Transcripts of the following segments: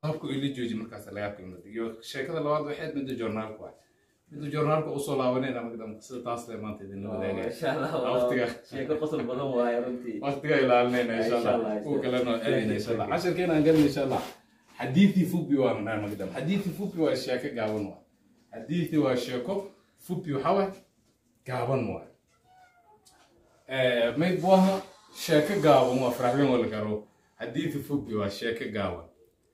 habku ila jooji markaas laga qiimada iyo sheekada labaad waxay midda joornaalku ah midda joornaalka usoo laabanayna magdam sida taas le maanta idinla wadaagaya insha allah waqtiga sheeko qosol badan waaye runtii waqtiga ilaalinayna insha Insha allah Allah, kuwa insha kalena Allah. aadayna insha allah casharkeena aan galna insha allah xadiithii fupi waa manaa magdam xadiithii fupi waa sheeko gaaban waa xadiithii waa sheeko fupi waxaa waay gaaban waay may buaha sheeko gaaban waa faraxweyn wala garo xadiithii fupi waa sheeko gaaban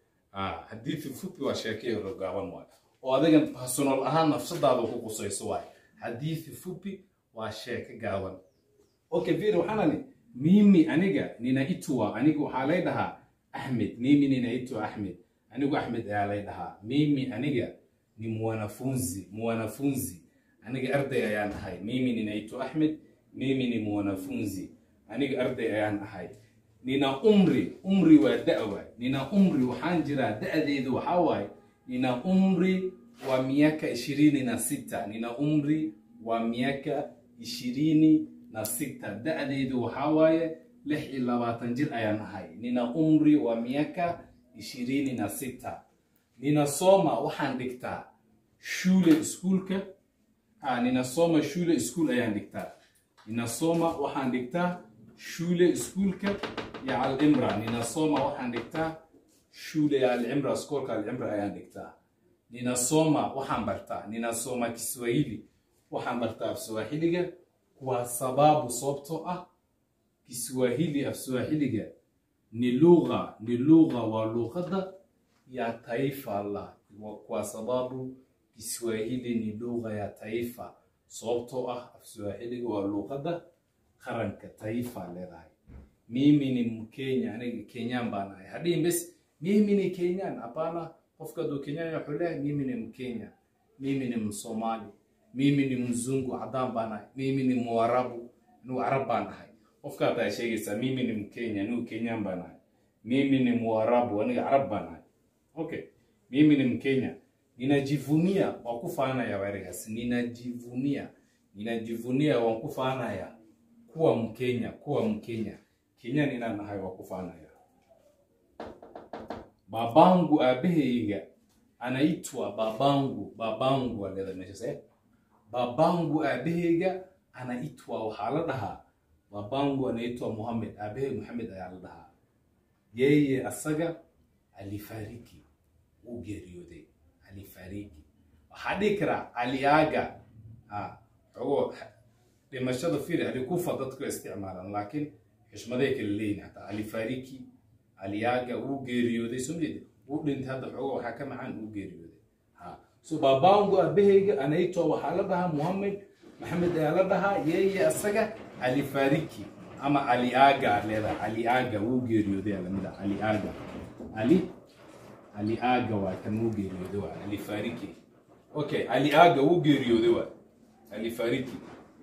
Ah, xadiithii fupi waa sheeko yaro gaaban waay oo adiga personal ahaan nafsadaada ku qusayso waay xadiithii fupi waa sheeko gaaban okay vile waxaanani mimi aniga ninaitwa aniga waxaa lay dhahaa ahmed mimi ninaitwa ahmed anigu ahmed ayaa lay dhahaa mimi aniga ni mwanafunzi mwanafunzi aniga arday ayaan ahay mimi ninaitwa ahmed mimi ni mwanafunzi aniga arday ayaan ahay nina umri umri waa da waay nina umri waxaan jiraa da'deedu waxaa waaye nina umri wa miaka ishirini na sita nina umri wa miaka ishirini na sita da'deedu waxaa waaye lix iyo labaatan jir ayaan ahay nina umri wa miaka ishirini na sita ninasoma waxaan dhigtaa shule iskuulka ah, ninasoma shule iskuul ayaan dhigtaa ninasoma waxaan dhigtaa shule iskuulka ya alimra ninasoma waxaan dhigtaa shule ya alimra iskoolka alimra ayaan dhigtaa ninasoma waxaan bartaa ninasoma kiswahili waxaan bartaa af swahiliga kwa sababu sababtoo ah kiswahili af swahiliga ni lugha ni lugha waa luqada ya taifa la Wa- kwa sababu kiswahili ni lugha ya taifa sababtoo ah af swahiliga waa luqada qaranka taifa leedahay mimi ni mkenya aniga kenyan baan ahay hadhihin bes mimi ni kenyan hapana qofka aduu kenyan wuxuu leeyahay mimi ni mkenya mimi ni msomali mimi ni mzungu cadaan baan ahay mimi ni muarabu anigu carab baan ahay qofka hataa sheegaysaa mimi ni mkenya anigu kenyan baan ahay mimi ni muarabu aniga carab baan ahay okay mimi ni mkenya ninajivunia waan ku faanaya waerigaas ninajivunia ninajivunia waan ku faanaya kuwa mkenya kuwa mkenya kenyan inaan nahay waa ku faanaya babangu aabahayga anaitwa babangu babangu aleeda meeshas eh babangu aabahayga anaitwa waxaa la dhahaa babangu anaitwa muhamed aabahay muhamed ayaa la dhahaa yeye asaga alifariki wuu geeriyooday alifariki waxaa dhihi karaa aliaga ah xogo dhimashada firi alikufa dadku isticmaalaan laakiin xushmaday kala leeyihin hataa alifariki aliaga wuu geeriyooday soo jeedi wuu dhintay hadda xogo waxaa ka macaan wuu geeriyooday ha so babangu abahayga anaitwa waxaa la dhahaa muhamed maxamed ayaa la dhahaa yeye asaga alifariki ama aliaga leedahay aliaga wuu geeriyooday aa lamid ah aliaga ali aliaga waa kan wuu geeriyooday waa alifariki okay aliaga wuu geeriyooday waa alifariki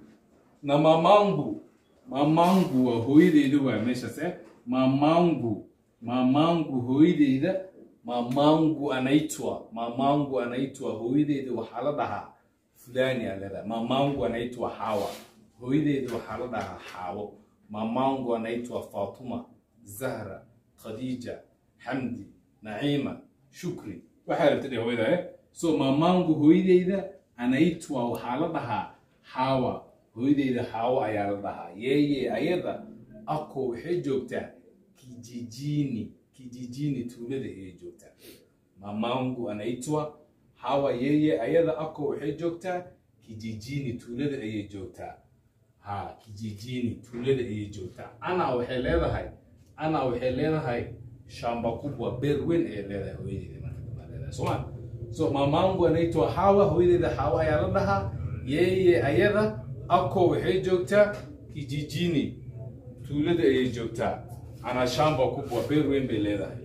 na mamangu mamangu waa hooyadeyda waa meeshaas eh mamangu mamangu hooyadeyda mamangu anaitwa mamangu anaitwa hooyadeyda waxaa la dhahaa fulani aa leedahay mamangu anaitwa xawa hooyadeyda waxaa la dhahaa xaawo mamangu anaitwa fatuma zahra khadija xamdi naciima shukri waxaa rabta dheh hooyada eh so mamangu hooyadeyda anaitwa waxaa la dhahaa xaawa hooyadeyda xaawo ayaa la dhahaa yeye ayada ako waxay joogtaa kijijini kijijini tuulada ayay joogtaa mamangu anaitwa hawa yeye ayada ako waxay joogtaa kijijini tuulada ayay joogtaa ha kijijini tuulada ayay joogtaa ana waxay leedahay ana waxay leedahay shamba kubwa beer weyn ayay leedahay hooyadeeda marka dambe ay leedahay soma so mamangu anaitwa hawa hooyadeeda hawa ayaa la dhahaa yeye ayada ako waxay joogtaa kijijini tuulada ayay joogtaa ana shamba kubwa beer weyn bay leedahay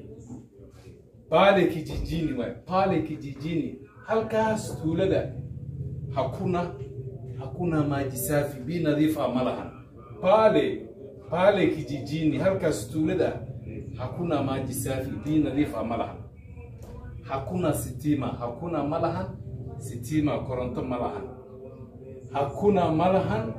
pale kijijini waay pale kijijini halkaas tuulada hakuna hakuna maji safi bi nadiif ah ma lahan pale pale kijijini halkaas tuulada hakuna maji safi bi nadiif ah ma lahan hakuna sitima hakuna ma lahan sitima koronto ma lahan hakuna ma lahan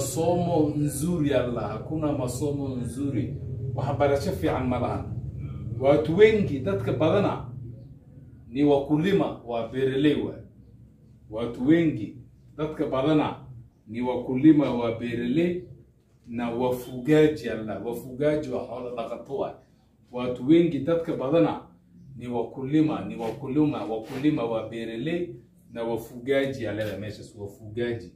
masomo nzuri alla hakuna masomo nzuri waxbarasho fiican ma lahan watu wengi dadka badana ni wakulima wa beeraley waay watu wengi dadka badana ni wakulima wa beeraley na wafugaji alla wafugaji wa xoolo dhaqato waay watu wengi dadka badana ni wakulima ni wakulima wakulima wa beeraley na wafugaji aleda meeshas wafugaji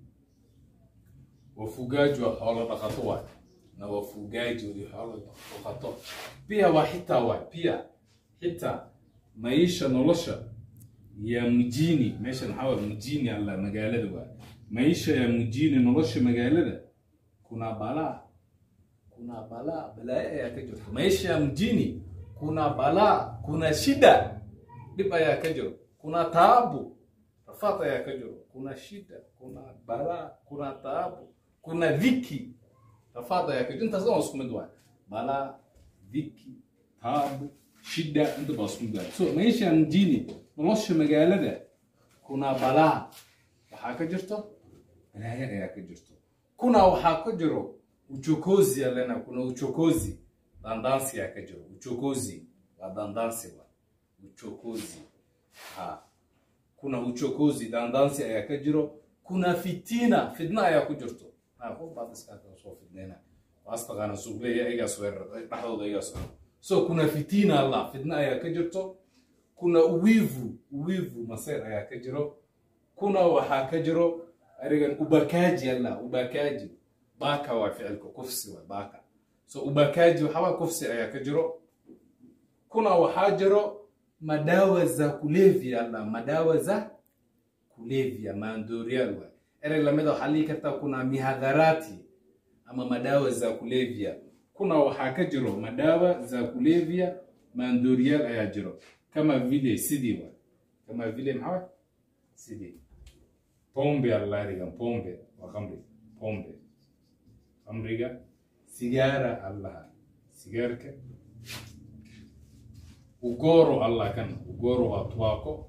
wafugaji wa xoolo dhaqato waay na wafugaji wa xoolo dhaqato pia waa xitaa waay pia xitaa maisha nolosha ya mjini meeshan waxaa waay mjini alla magaalada waay maisha ya mjini nolosha magaalada kuna balaa kuna balaa balaayo ayaa ka jirta maisha ya mjini kuna balaa kuna shida dhib ayaa ka jiro kuna taabu rafaad ayaa ka jiro kuna shida kuna balaa kuna taabu kuna dhiki rafaad ayaa ka jiro intaas dhan waa isku mid waay balaa dhiki taabu shida inta baa isku mid waay so maisha ya mjini nolosha magaalada kuna balaa waxaa ka jirto balaayo ayaa ka jirto kuna waxaa ka jiro uchokozi alena kuna uchokozi dandansi yaa ka jiro uchokozi waa dandansi wa uchokozi ha kuna uchokozi dandansi ayaa ka jiro kuna fitina fitna ayaa ku jirto ha qof baad iska soo fidnayna waas taqaana suuqleeya igaas weerar dhexdooda igaas weerar so kuna fitina allah fitna ayaa ka jirto kuna uwivu uwivu maseer ayaa ka jiro kuna waxaa ka jiro arigan ubakaji alla ubakaji baka waa ficilka kufsi waa baka so ubakaji waxaa kufsi ayaa ka jiro kuna waxaa jiro madawa za kulevya alla madawa za kulevya maandooriyaal waa erey lamida waxaa dhihi kartaa kuna mihadharati ama madawa za kulevya kuna waxaa ka jiro madawa za kulevya maandooriyaal ayaa jiro kama vile sidii waa kama vile maxaa sidii pombe allarigan pombe waa khamri pombe khamriga sigaara allaha sigaarka ugoro allah kan ugoro waa tubaako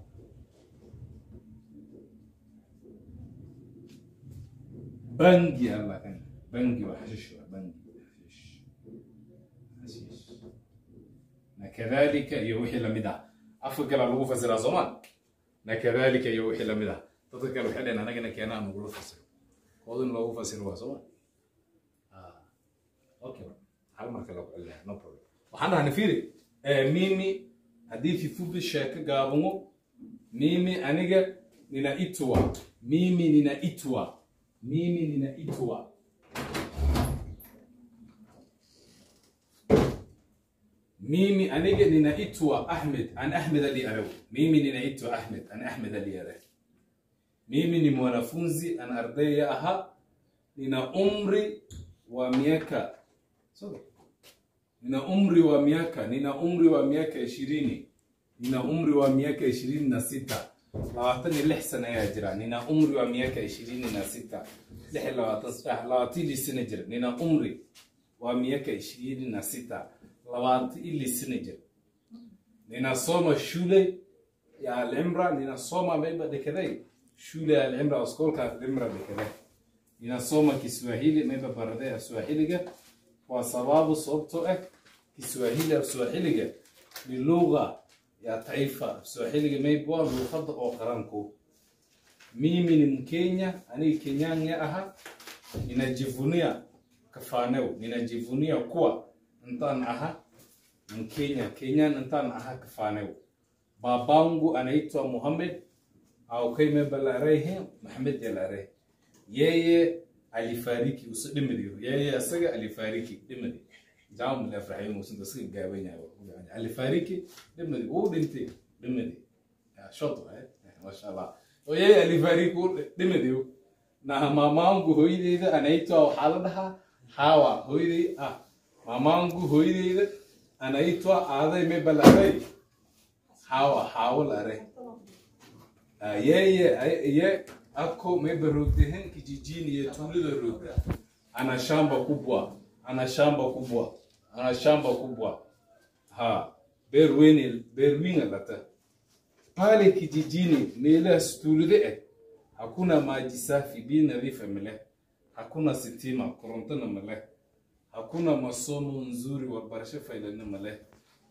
bangi allah kan bangi waa xashish waa bangi xashish xashish na kadalika iyo wixii lamid ah afka kala lagu fasiraa soomaa na kadalika iyo wixii lamid ah dadka kale waxay dhaheen anagana keenaa nagula fasiro koodin loogu fasiro waa sooma okay hal marka lagu celinayo no problem waxaan dhahnay fiiri mimi haddii kifupi sheeko gaabamo mimi aniga ninaitwa mimi ninaitwa mimi ninaitwa mimi aniga ninaitwa ahmed an ahmed ali araw mimi ninaitwa ahmed an ahmed ali araw mimi ni mwanafunzi ana ardaya aha nina umri wa miaka sorry nina umri wa miaka nina umri wa miaka ishirini nina umri wa miaka ishirini na sita labaatan iyo lix sana ayaa jira nina umri wa miaka ishirini na sita lix iyo labaatan saddex labaatan ili sana jira nina umri wa miaka ishirini na sita labaatan ili sana jira ninasoma shule ya alimra ninasoma maiba dekeday shule ya alimra askolka alimra dekeday ninasoma kiswahili maiba barade ya swahiliga kwa sababu sababtoo ah kiswahili swahiliga ni lugha ya taifa swahiliga maybe waa luqada oo qaranku mimi ni mkenya aniga kenyanya aha ninajivunia kafanew ninajivunia kuwa intaan aha mkenya kenyan intaan aha kafanew babangu anaitwa muhamed au kaime balarehe maxamed yalare yeye alifariki usu dhimadiyo yeye isaga alifariki dhimadi jaam la farxay muusan isaga gaabanyahay alifariki dhimadi uu dhintay dhimadi shot eh masha allah oo yeye alifariki uu dhimadi na mamangu hooyadeyda anaitwa waxaa la dhahaa hawa hooyadey ah mamangu hooyadeyda anaitwa aaday me balaray hawa hawa lare yeye ye ako meba rogdehen kijijini ya tulida rogda ana shamba kubwa ana shamba kubwa ana shamba kubwa ha berwene berwinga lata pale kijijini meelahaas tuulida eh hakuna maji safi biyo nadiifa male hakuna sitima korontona male hakuna masomo nzuri warbarasho faylana male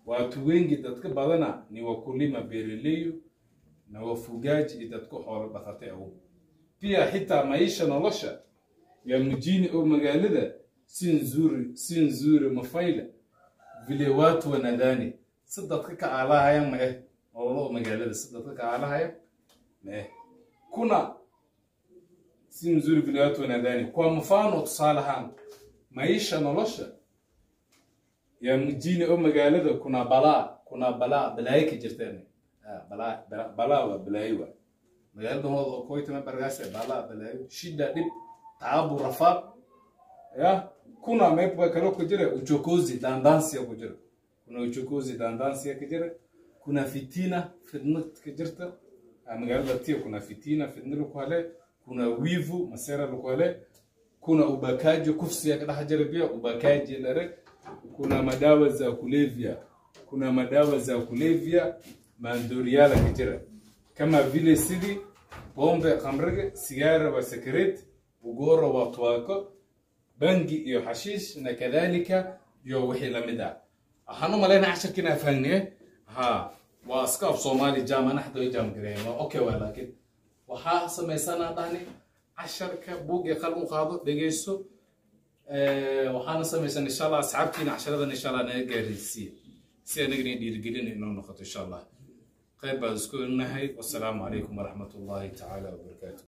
watu wengi dadka badana ni wakulima beeraleyo na wafugaji iyo dadka xoolo dhaqate awow pia xitaa maisha nolosha ya mjini oo magaalada si nzuri si nzuri mafayle vile watu wanadhani si dadka ka aalahaya ma eh nololo oo magaalada si dadka ka aalahaya ma eh kuna si nzuri vile watu wanadhani kwa mfano tusaale ahaan maisha nolosha ya mjini oo magaalada kuna balaa kuna balaa balaayo ka jirteen Ah, balaa bala- balaa waa balaayo waa magaalada hooda koytama bargaase balaa balaayo shida dhib taabu rafaad ya kuna meepa kale ku jira uchokozi dandansiya ku jira kuna uchokozi dandansiya ka jira kuna fitina fitna ka jirta Ah, magaalada tia kuna fitina fitna laku hele kuna wivu masera laku hele kuna ubakaji kufsiya ka dhex jira pia ubakaji lare kuna madawa za kulevya kuna madawa za kulevya maandoriala ka jira kama vile sidii bombe khamriga sigara wa sakaret ugora wa tuwaako bangi iyo xashiish na kadalika iyo wixii lamid ah waxaan u malaynaa casharkiina afahanee ha waa iska af soomaali jam ana xataa way jam gareeyeen waa okay waa laakiin waxaa samaysanaa dhahni casharka buug iyo qalin u qaado dhegeyso Eh, waxaana samaysan insha allah asxaabtiina casharadan insha allah naga gaaraysiiya si anagana dhiirigelin inoo noqoto insha allah qayb baan isku nahay wasalaamu calaykum waraxmat ullahi tacaala wabarakaatu